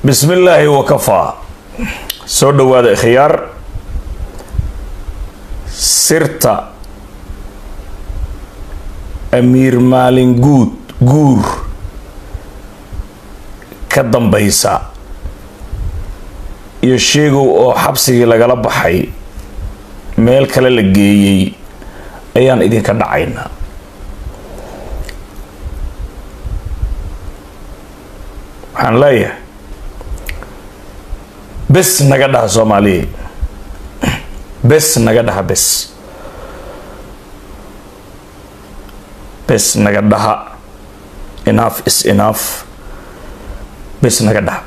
bismi illaahi wakafaa soo dhowaada khiyaar sirta amiir maalin guud guur ka dambaysa iyo sheegow oo xabsigii lagala baxay meel kale la geeyey ayaan idinka dhacaynaa waxaan leeyahay bes naga dhaha soomaaliya bes naga dhaha bes bes naga dhaha enough is enough bes naga dhaha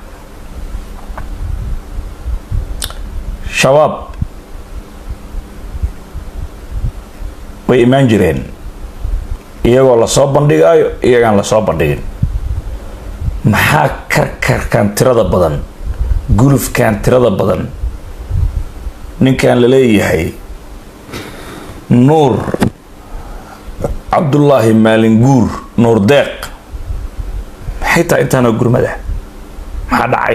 shabaab way imaan jireen iyagoo lasoo bandhigaayo iyagaan lasoo bandhigin maxaa karkarkan tirada badan gulufkan tirada badan ninkan la leeyahay nuur cabdullaahi maalin guur nuur deeq maxay tahay intaanoo gurmada maxaa dhacay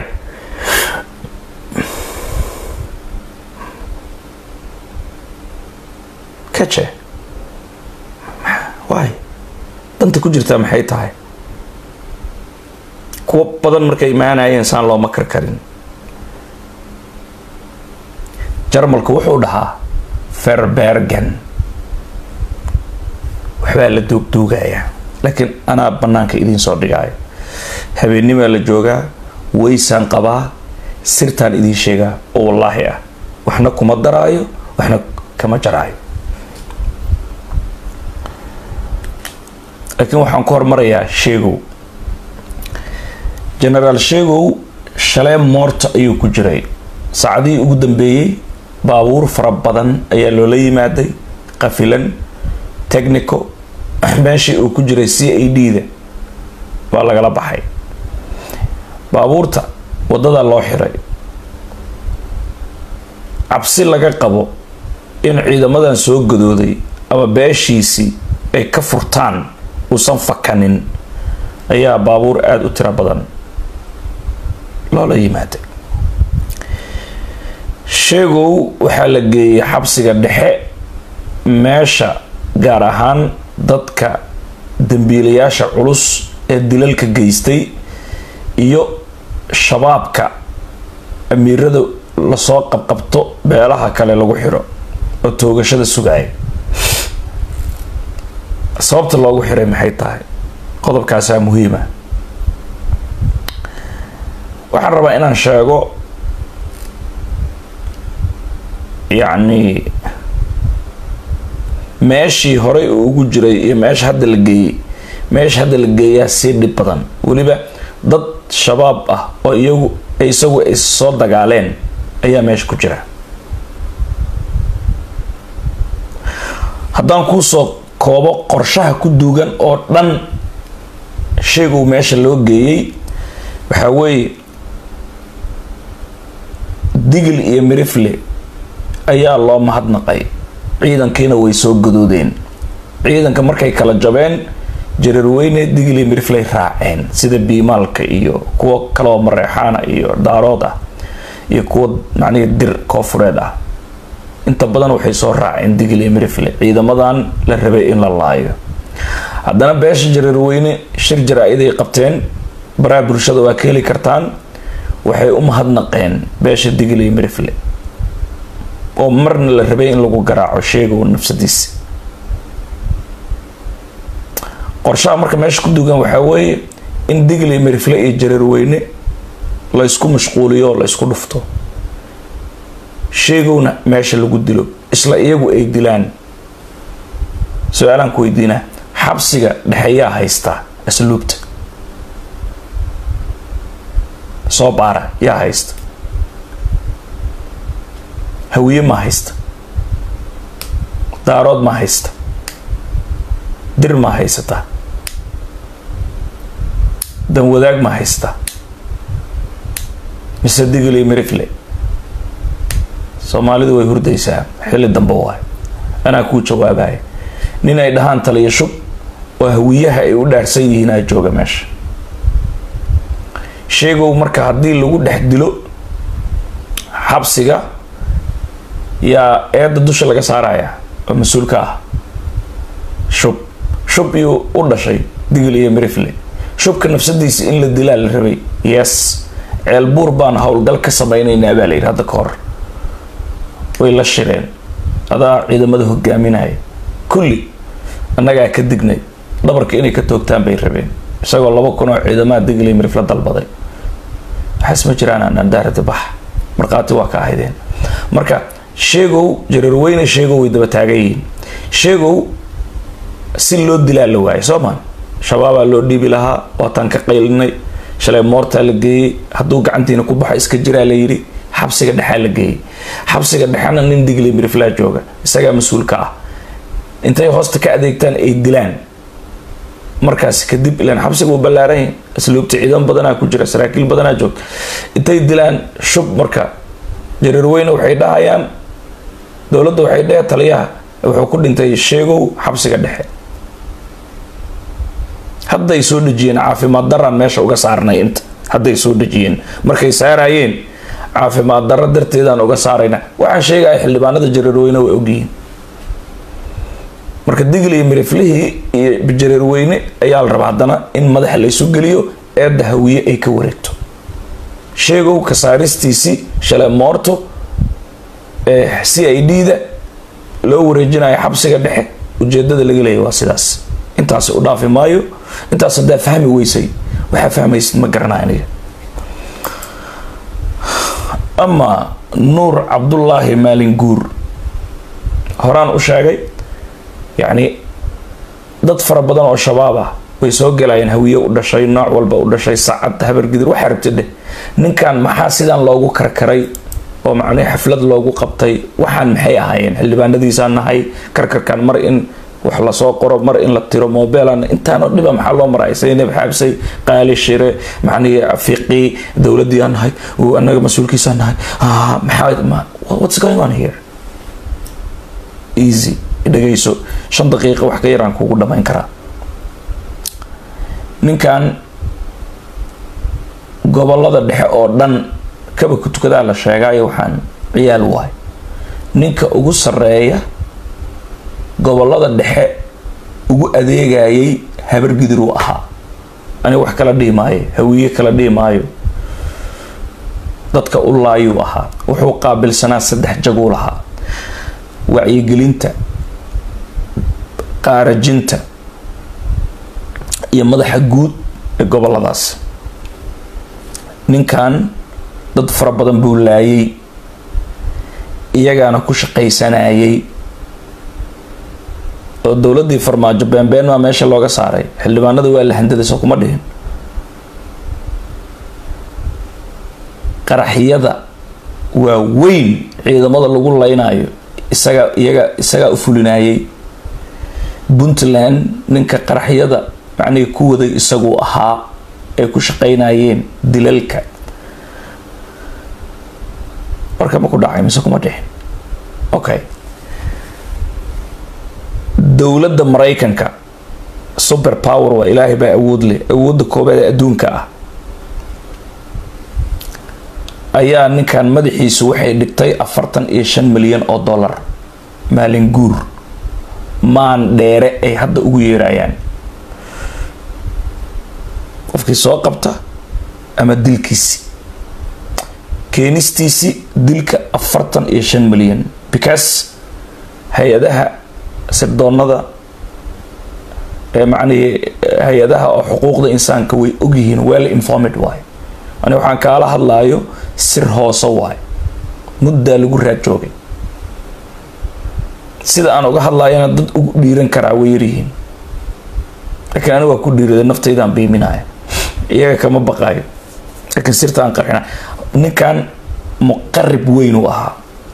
kaje waay danta ku jirtaa maxay tahay kuwo badan markay imaanayeen saan looma karkarin jarmalku wuxuu dhahaa ferbergen waxbaa la duugduugayaa laakiin anaa banaanka idiin soo dhigaayo habeenimaa la joogaa waysaan qabaa sirtaan idiin sheegaa oo wallaahi ah waxna kuma daraayo waxna kama jaraayo laakiin waxaan ku hormarayaa sheegow genaraal sheegow shalee moorta ayuu ku jiray saacadihii ugu dambeeyey baabuur fara badan ayaa loola yimaaday qafilan technico meeshii uu ku jiray c a d da waa lagala baxay baabuurta wadada loo xiray cabsi laga qabo in ciidamadan soo gadooday ama beeshiisii ay ka furtaan uusan fakanin ayaa baabuur aada u tiro badan loola yimaaday sheegow waxaa la geeyey xabsiga dhexe meesha gaar ahaan dadka dambiilayaasha culus ee dilalka geystay iyo shabaabka amiirada lasoo qabqabto beelaha kale lagu xiro oo toogashada sugaaya sababta loogu xiray maxay tahay qodobkaasaa muhiima waxaan rabaa inaan sheego yacni meeshii horey uu ugu jiray iyo meesha hadda la geeyey meesha hadda la geeyaa sii dhib badan weliba dad shabaab ah oo iyagu isagu ay soo dagaaleen ayaa meesha ku jira haddaan kuusoo koobo qorshaha ku duugan oo dhan sheegow meesha loo geeyey waxaa weeye digil iyo mirifle ayaa loo mahadnaqay ciidankiina way soo gadoodeen ciidanka markay kala jabeen jararweyne digil iyo mirifley raaceen sida biimaalka iyo kuwo kaloo mareexaana iyo daarood ah iyo kuwo macnihii dir koofureed ah inta badan waxay soo raaceen digil iyo mirifle ciidamadan la rabay in la laayo haddana beesha jararweyne shir jaraa-iday qabteen baraha bulshada waa ka heli kartaan waxay u mahadnaqeen beesha digil iyo mirifle oo marna la rabay in lagu garaaco sheegow nafsadiisa qorshaha marka meesha ku dugan waxaa weeye in digil iyo mirifle iyo jareerweyne la ysku mashquuliyo oo la ysku dhufto sheegowna meesha lagu dilo isla iyagu ay dilaan su-aalaan ku weydiinaa xabsiga dhexeeyaa haystaa asluubta soo baara yaa haysta hawiye ma haysta daarood ma haysta dir ma haysata danwadaag ma haysta mise digil iyo mirifle soomaalidu way hurdaysaa xilli dambe waay anaa kuu jawaabaya nin ay dhahaan taliya shub oo hawiyaha ay u dhaarsan yihiin aa jooga meesha sheegow marka haddii lagu dhex dilo xabsiga yaa eedda dusha laga saaraya oo mas-uulka ah shub shub iyuu u dhashay digil iyo mirifle shubka nafsadiisa in la dilaa la rabay yes ceelbuur baan howlgal ka samaynaynaa baa la yidhi hadda ka hor way la shireen adaa ciidamada hogaaminaya kulli annagaa ka dignay dhabarka inay ka toogtaan bay rabeen isagoo laba kun oo ciidamaha digil iyo mirifle dalbaday waxaas ma jiraan anandaarada bax markhaati waa ka ahaydeen marka sheegow jareerweyne sheegow way daba taagan yihiin sheegow si loo dilaa la waayay soo maan shabaabaa loo dhiibi lahaa waataan ka qaylinay shalay moortaa la geeyey hadduu gacantiina ku baxo iska jiraa la yidhi xabsiga dhexaa la geeyey xabsiga dhexena nin digli miriflaa jooga isagaa mas-uulka ah intay hoosta ka adeegtaan ay dilaan markaas kadib ilaan xabsiga uu ballaaran yahay asluubta ciidan badanaa ku jira saraakiil badanaa joogta intay dilaan shub marka jareerweyne waxay dhahayaan dowladda waxay dheh taliyaha wuxuu ku dhintay sheegow xabsiga dhexe hadday soo dhejiyeen caafimaad daraan meesha uga saarnay inta hadday soo dhejiyeen markay saarayeen caafimaad darro darteedaan uga saarayna waxaan sheegaya xildhibaanada jareerweyne way ogyihiin marka digl iyo miriflihii iyo jareerweyne ayaa la rabaa haddana in madaxa la isu geliyo eedda hawiye ay ka wareegto sheegow kasaaristiisii shalay moorto ee c i d da loo wareejinayo xabsiga dhexe ujeedada laga leeyay waa sidaas intaasi u dhaafi maayo intaas haddaa fahmi weysay waxaa fahmaysid ma garanaa aniga ama nuur cabdullaahi maalin guur horaan u sheegay yacni dad fara badan oo shabaab ah way soo galayeen hawiye u dhashay nooc walba u dhashay sacad habargidir waxaa rabta dheh ninkan maxaa sidaan loogu karkaray oo macnii xaflad loogu qabtay waxaan maxay ahaayeen xildhibaanadiisaan nahay karkarkan mar in wax lasoo qoro mar in la tiro mobelan intaanoo dhiba maxaa loo maray saynab xaabsay qaali shire macnii fiqi dowladii aan nahay anaga mas-uulkiisaan nahay maxaa what's going on here easy dhegayso shan daqiiqa wax ka yaraan kugu dhamayn karaa ninkan gobolada dhexe oo dhan kaba ku tukadaa la sheegaayo waxaan ciyaal waay ninka ugu sareeya gobolada dhexe ugu adeegayay habargidir uu ahaa aniga wax kala dhihi maayo hawiye kala dhihi maayo dadka u laayuu ahaa wuxuu qaabilsanaa saddex jaguu lahaa wacyigelinta qaarajinta iyo madaxa guud ee goboladaas ninkan dad fara badan buu laayay iyagaana ku shaqaysanayay oo dowladii farmaajo beenbeen maa meesha looga saaray xildhibaanada waa la handadayso kuma dhihin qaraxyada waa weyn ciidamada lagu leynayo isagaa iyaga isagaa u fulinayay puntland ninka qaraxyada macnihii ku waday isaguu ahaa ay ku shaqaynayeen dilalka warka ma ku dhacay mise kuma dhixin okay dowladda maraykanka super power waa ilaahay baa awood leh awoodda koobaad ee adduunka ah ayaa ninkan madaxiisu waxay dhigtay afartan iyo shan milyan oo dollar maalin guur maan dheere ay hadda ugu yeerayaan qofkii soo qabta ama dilkiisi keenistiisi dilka afartan iyo shan milyan because hay-adaha sirdoonada ee macnihii hay-adaha oo xuquuqda insaanka way ogyihiin well informed waay ani waxaan kaala hadlaayo sir hoose waay muddaa lagu raad joogay sida aan uga hadlaayana dad ugu dhiiran karaa way yaryihiin laakiin aniga waa ku dhiirada naftaydaan biiminaya iyaga kama baqaayo laakiin sirta aan qarxina ninkan muqarib weyn u ahaa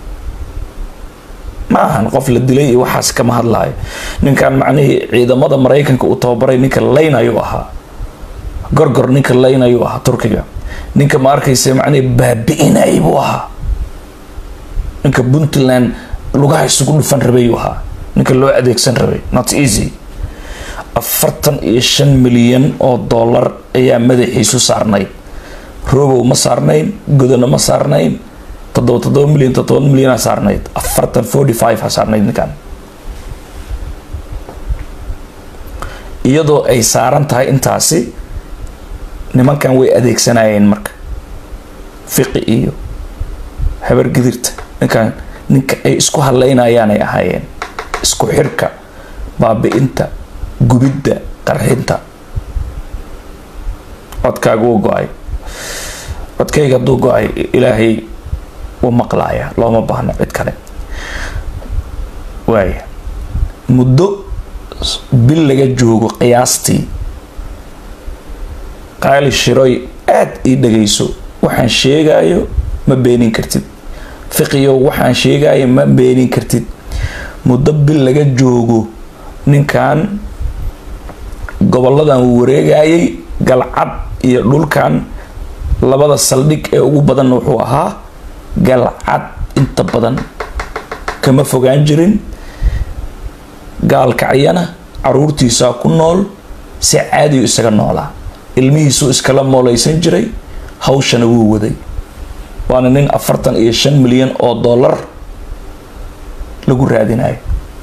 ma ahan qof la dilay iyo waxaas kama hadlaayo ninkan macnihii ciidamada maraykanka uu tababaray ninka layn ayuu ahaa gorgor ninka layn ayuu ahaa turkiga ninka ma arkaysa macnihii baabi-inay buu ahaa ninka puntland lugaha isugu dhufan rabayuu ahaa ninka loo adeegsan rabay not easy afartan iyo shan milyan oo dollar ayaa madaxiisu saarnayd robow ma saarnayn godona ma saarnayn toddoba toddoba milyan toddoba milyan ha saarnayd afartan forty five ha saarnayd ninkan iyadoo ay saaran tahay intaasi nimankan way adeegsanayeen marka fiqi iyo habar gidirta ninkan ninka ay isku hadlaynayaanay ahaayeen isku xirka baabi-inta gubidda qarxinta codkaaga wuu go-ay codkayga hadduu go-ay ilaahay wuu maqlaaya looma baahno cid kale waaya muddo bil laga joogo qiyaastii qaali shiroy aada ii dhagayso waxaan sheegayo ma beenin kartid fiqiyo waxaan sheegayo ma beenin kartid muddo bil laga joogo ninkan goboladan uu wareegayay galcad iyo dhulkan labada saldhig ee ugu badanna wuxuu ahaa galcad inta badan kama fogaan jirin gaalkacyana caruurtiisaa ku nool si caadiyu isaga noolaa ilmihiisuu iskala mooleysan jiray hawshana wuu waday waana nin afartan iyo shan milyan oo dollar lagu raadinayo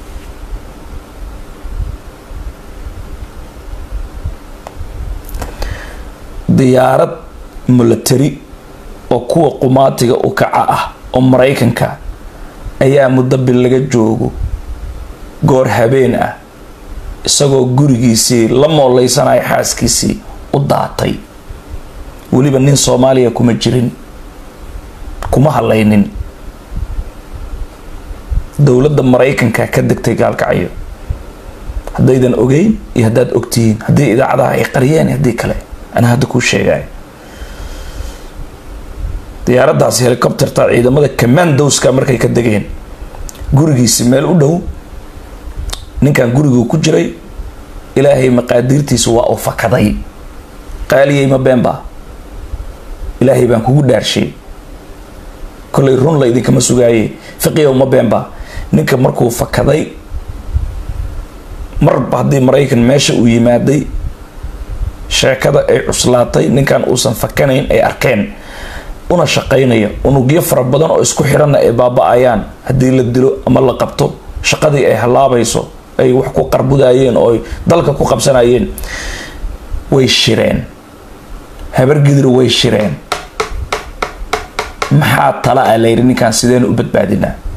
diyaarad milatary oo kuwa qumaatiga u kaca ah oo maraykanka ayaa muddo bil laga joogo goor habeen ah isagoo gurigiisii la mooleysanaya xaaskiisii u daatay weliba nin soomaaliya kuma jirin kuma hadlaynin dowladda maraykanka ka degtay gaalkacyo haddaydan ogeyn iyo haddaad ogtihiin haddii idaacadaha ay qariyeen haddii kale anaa hadda kuu sheegaya diyaaraddaasi helicopterta ciidamada commandowska markay ka degeen gurigiisi meel u dhow ninkan guriguu ku jiray ilaahay maqaadiirtiisa waa uu fakaday qaaliyey ma beenba ilaahay baan kugu dhaarshay kollay run la idinkama sugaaye fiqiyow ma beenba ninka markuu fakaday marba haddii maraykan meesha uu yimaaday sheekada ay cuslaatay ninkan uusan fakanayn ay arkeen una shaqaynaya unugyo fara badan oo isku xiranna ay baaba-ayaan haddii la dilo ama la qabto shaqadii ay halaabayso ay wax ku qarbudayeen oo ay dalka ku qabsanayeen way shireen habargidir way shireen maxaa tala ah layidhi ninkaan sideen u badbaadinaa